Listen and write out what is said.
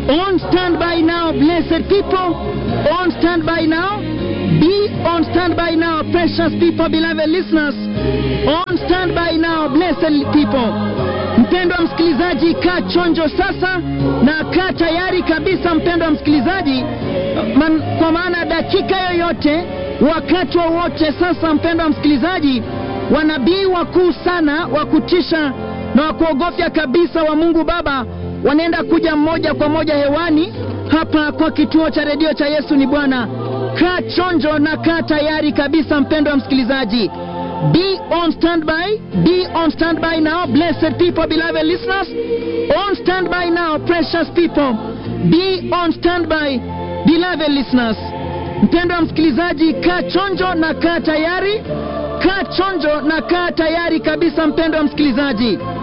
On standby now, blessed people. On standby now. Be on standby now, precious people, beloved listeners. On standby now, blessed people. Mpendwa msikilizaji, kaa chonjo sasa na kaa tayari kabisa, mpendwa msikilizaji, man, kwa maana dakika yoyote, wakati wowote sasa, mpendwa msikilizaji, wanabii wakuu sana wa kutisha na wa kuogofya kabisa wa Mungu Baba wanaenda kuja moja kwa moja hewani hapa kwa kituo cha redio cha Yesu ni Bwana. Kaa chonjo na kaa tayari kabisa, mpendwa msikilizaji. Be on standby, be on standby now, blessed people, beloved listeners. On standby now, precious people. Be on standby, beloved listeners. Mpendwa msikilizaji, kaa chonjo na kaa tayari, kaa chonjo na kaa tayari kabisa, mpendwa msikilizaji.